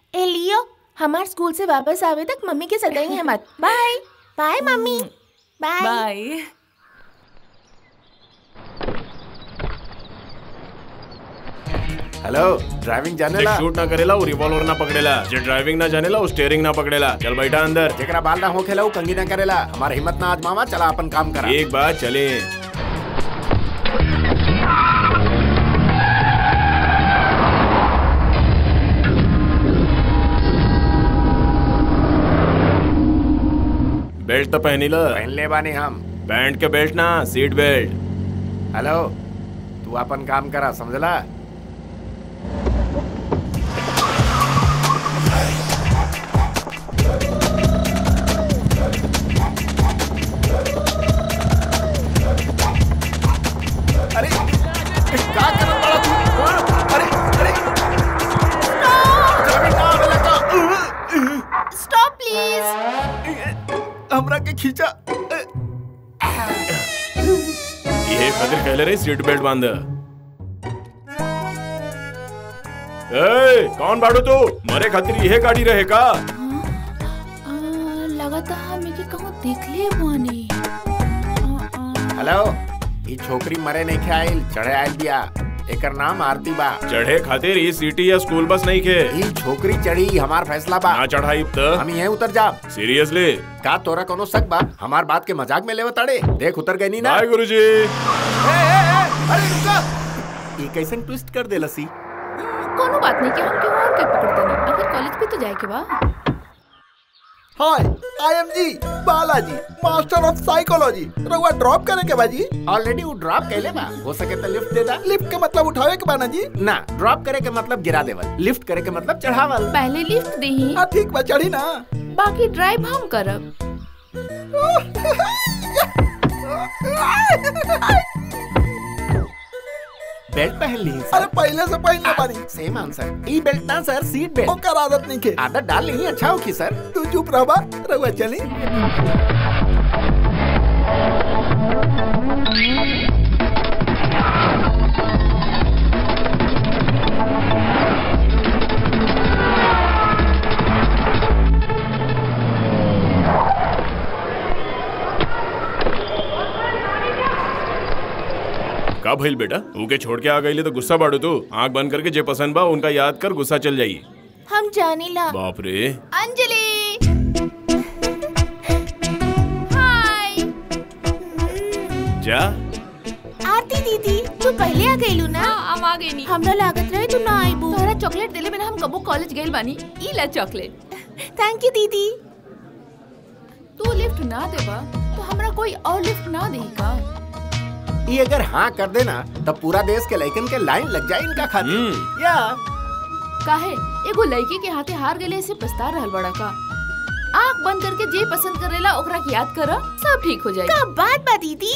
ए लियो हमार स्कूल से वापस आवे तक मम्मी के सताएंगे मत bye bye mummy bye bye hello driving जानेला शूट ना करेला वो रिवॉल्वर ना पकड़ेला जे ड्राइविंग ना जानेला वो स्टीयरिंग ना पकड़ेला चल बैठा अंदर जेकरा बाल ना होखेला उ कंगी ना करेला हमार हिम्मत ना आजमावा चला अपन काम करा एक बात चले बेल्ट तो पहनी ला पहन ले बानी हम पैंट के बेल्ट ना सीट बेल्ट हेलो तू अपन काम करा समझला अरे का करत बाड़ा तू हाँ? अरे अरे ड्राइविंग ना आवेला का? स्टॉप प्लीज हमरा के खींचा ये खातिर कहले रे सीट बेल्ट बांध ए कौन बाड़ू तू मरे खातिर यह गाड़ी रहे का लगता हमें के कहूँ देख ले बानी हेलो ई छोकरी मरे नहीं के आइल चढ़े आइल बिया एकर नाम आरती बा चढ़े खातिर ई सिटी या स्कूल बस नहीं के ई छोकरी चढ़ी हमार फैसला बा ना चढ़ाई त हम यहीं उतर जा सीरियसली का तोरा कोनो शक बा हमार बात के मजाक में लेवे ताड़े देख उतर गई नी ना बाय गुरुजी ए, ए, ए, अरे रुका ई कैसन ट्विस्ट कर दे लसी कोनो बात नहीं कि हम क्यों और के पकड़ते नहीं आखिर कॉलेज भी तो जाए के बा हाय I am G Balaji master of psychology रउआ ड्रॉप करे के बाजी ऑलरेडी वो ड्रॉप कैले बा हो सके तो लिफ्ट दे दा लिफ्ट के मतलब उठावे के बाना जी ना ड्रॉप करे के मतलब गिरा देवल लिफ्ट करे के मतलब चढ़ावल पहले लिफ्ट दही हाँ ठीक बा चढ़ी ना बाकी ड्राइव हम करब बेल्ट पहन ली अरे पहले से पहनले बानी सेम आंसर ई बेल्ट ना सर सीट बेल्ट ओकर आदत नहीं के आदत डाल ली अच्छा होगी सर तू चुप रहबा रउआ चली का भइल बेटा ऊके छोड़ के आ गई तो गुस्सा बाड़ू तू आंख बंद करके जे पसंद बा उनका याद कर गुस्सा चल जाई हम जाने ला बाप रे अंजलि हाय जा आरती दीदी तू पहले आ गईलू ना हम आ गई नी हमरा लागत रहे तू ना आईबू तोहरा चॉकलेट देले बिना हम कबो कॉलेज गइल बानी ई ला चॉकलेट थैंक यू दीदी तू लिफ्ट ना देबा तो हमरा कोई और लिफ्ट ना देही का ये अगर हाँ कर देना तब पूरा देश के लड़कन के लाइन लग जाए इनका खातिर हम्म। या काहे एगो लड़की के हाथे हार गेले से पछता रहल बड़ा का आंख बंद करके जे पसंद करेला ओकरा के याद कर सब ठीक हो जाए का बात बा दीदी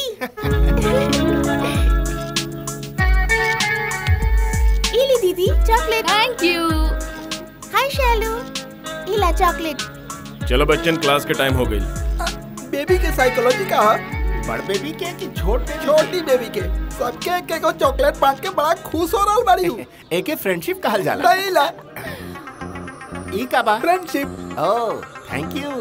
इली दीदी chocolate thank you hi Shailu इला चॉकलेट चलो बच्चन क्लास के टाइम हो गई बेबी के साइकोलॉजी का है बड़ बेबी के कि छोट बेबी छोटी बेबी के सबके एक एक चॉकलेट बांट के बड़ा खुश हो रहल बाड़ी हूँ के? एके फ्रेंडशिप कहल जाला नहीं ला ई का बा फ्रेंडशिप ओह थैंक यू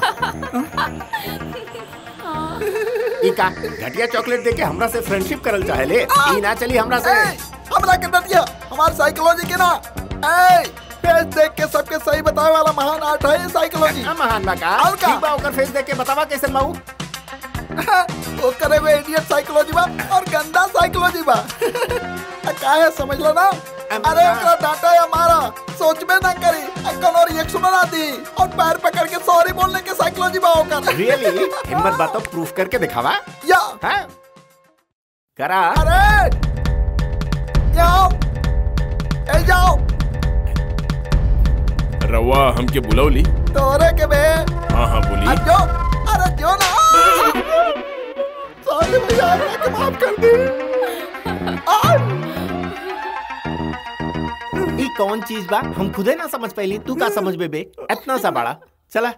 ई का घटिया चॉकलेट देके हमरा से फ्रेंडशिप करल चाहेले ई ना चली हमरा से ए, हमरा के डटिया हमार साइकोलॉजी के ना ए फेस देख के सबके सही बतावे वाला महान आर्ट है ये साइकोलॉजी आ महान बा का और का? ठीक बा ओकर फेस देख के बतावा कैसे बाऊ वो करे हुए इडियट साइकोलॉजी बा और गंदा साइकोलॉजी बा आ, काहे समझ लो ना अरे ओकरा डांटा या मारा सोचबे ना करी आ कोनो रिएक्शन ना दी और पैर पकड़ के सॉरी बोलने के साइकोलॉजी बा ओकर रियली हिम्मत बा तो प्रूफ करके दिखावा या हाँ करा अरे जाओ ए जाओ रवा हमके बुलौली तोरे के बे हाँ हाँ बोली अब जो अरे जो ना सॉरी भैया हमरा के माफ कर दी आ, ई कौन चीज बा हम खुदे ना समझ पाइली तू का समझ बे इतना सा बड़ा चला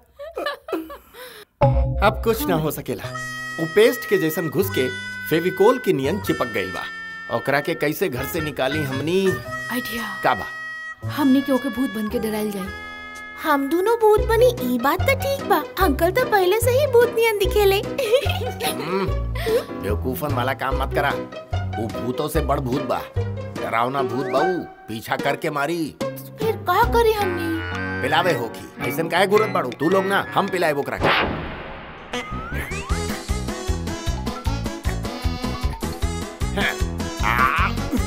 अब कुछ ना हो सकेला वो पेस्ट के जैसन घुस के फेविकोल के नियन चिपक गइल बा ओकरा के कैसे घर से निकाली हमनी आइडिया का बा हमनी के ओके भूत बन के डराइल जाई हम दोनों भूत बनी ई बात तो ठीक बा अंकल तो पहले से ही भूत नियन दिखेले हम्म, बेवकूफन वाला काम मत करा वो भूतों से बड़ भूत बा डरावना भूत बाऊ पीछा करके मारी फिर का करी हमनी पिलावे होकी ऐसन काहे गुरत बाड़ू तू लोग ना हम पिलाए बोकरा के हैं, आ।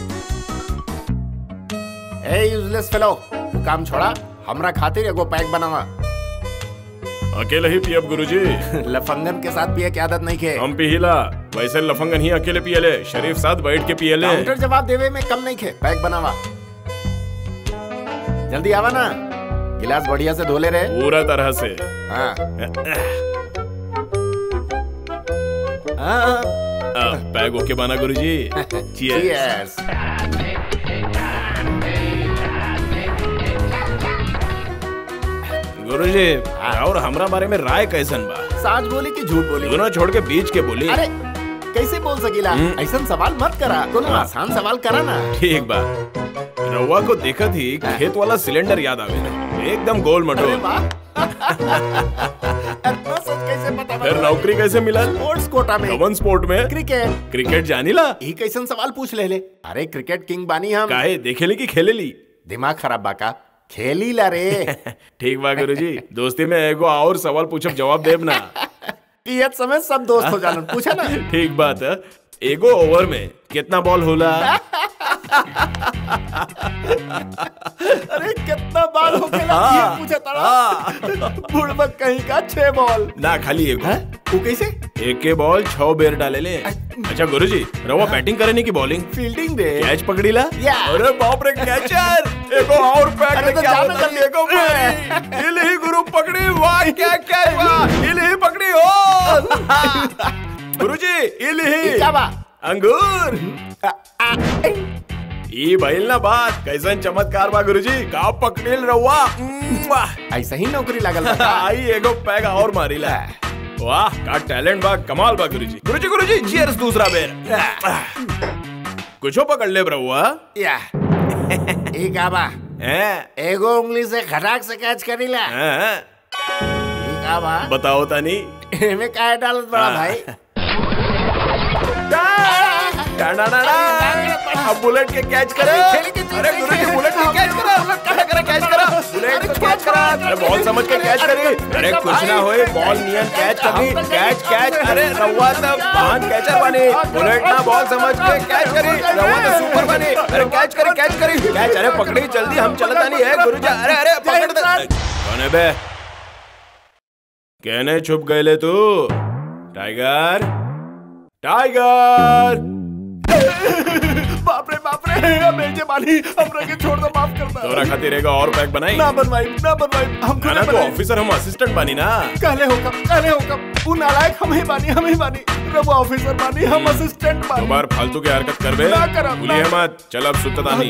ए यूजलेस फेलो तू काम छोड़ा हमरा खातिर एगो पैक बनावा अकेले ही पियब गुरुजी लफंगन के साथ पिए की आदत नहीं के हम पिहिला वैसे लफंगन ही अकेले पियले शरीफ साथ बैठ के पियले काउंटर जवाब देवे में कम नहीं खे पैक बनावा जल्दी आवा ना गिलास बढ़िया से धोले रहे पूरा तरह से हाँ हाँ आ, पैग ओके बना गुरुजी Cheers. Cheers. गुरुजी और हमरा बारे में राय कैसन बा साच बोली कि झूठ बोली दोनों छोड़ के बीच के बोली अरे कैसे बोल सकीला हम्म। ऐसा सवाल मत करा कोनो हाँ। आसान सवाल करा ना ठीक बा रउआ को देखत ही खेत वाला सिलेंडर याद आवे एकदम गोल अरे मटोल वाह इतना सच कैसे पता फिर नौकरी कैसे मिला स्पोर्ट्स कोटा में कवन स्पोर्ट में क्रिकेट क्रिकेट जानीला ई कैसन सवाल पूछ ले ले अरे क्रिकेट किंग बानी हम काहे देखेली कि खेलेली दिमाग खराब बाका खेली ला रे ठीक बा गुरुजी दोस्ती में एगो और सवाल पूछब जवाब देब ना पियत समय सब दोस्त हो जालन पूछा ना ठीक बात है एगो ओवर में कितना बॉल होला अरे कितना बाल हो गया ये पूछा तारा बुड़बक कहीं का छह बॉल ना खाली एगो तू कैसे एक के बॉल छह बेर डाले ले अच्छा गुरुजी रवा बैटिंग करे नहीं की बॉलिंग फील्डिंग दे कैच पकड़ीला या। अरे बाप रे कैचर एगो और पैक अरे तो क्या जाना होता जल्दी। एगो मारी हिल ही गुरु पकड़ी वाह क्या क्या वाह हिल ही पकड़ी हो गुरुजी हिल ही क्या बा अंगूर ई भइल ना बात कैसन चमत्कार बा गुरुजी का पकड़िल रहुआ मुआ। ऐसा ही नौकरी लागल बा आई एगो पैग और मारिला वाह का टैलेंट बा कमाल बा गुरुजी गुरुजी गुरुजी चीयर्स दूसरा बेर कुछो पकड़ ले रहुआ या ई का बा हैं एगो उंगली से खटाक से कैच करीला हैं? ई का बा बताओ तानी एमे काहे डालत बड़ा हाँ। भाई डा, डा, डा, डा। अब बुलेट के कैच करे अरे गुरुजी बुलेट के कैच करा करे करे कैच करा बुलेट को कैच करा अरे बॉल समझ के कैच करी अरे कुछ ना होए बॉल नियन कैच करनी कैच कैच अरे रवा तो महान कैचर बनी बुलेट ना बॉल समझ के कैच करी रवा तो सुपर बनी अरे कैच करी कैच करी कैच अरे पकड़ी जल्दी हम चलता नहीं है गुरुजी अरे अरे पकड़ दे कौन है बे कहने छुप गए ले तू टाइगर टाइगर बाप रे बाप रे मेजे बानी हमरा के छोड़ दो माफ कर दो तोरा खातिर एगो और पैक बनाई ना बनवाई ना बनवाई हम खाना खुद तो बनाई ऑफिसर हम असिस्टेंट बनी ना कहले हो कब कहले हो कब वो नालायक हम ही बानी हम ही बानी रब ऑफिसर बानी हम असिस्टेंट बानी बार फालतू की हरकत करबे ना करब, भूलिए ना। मत चल अब सुतता नहीं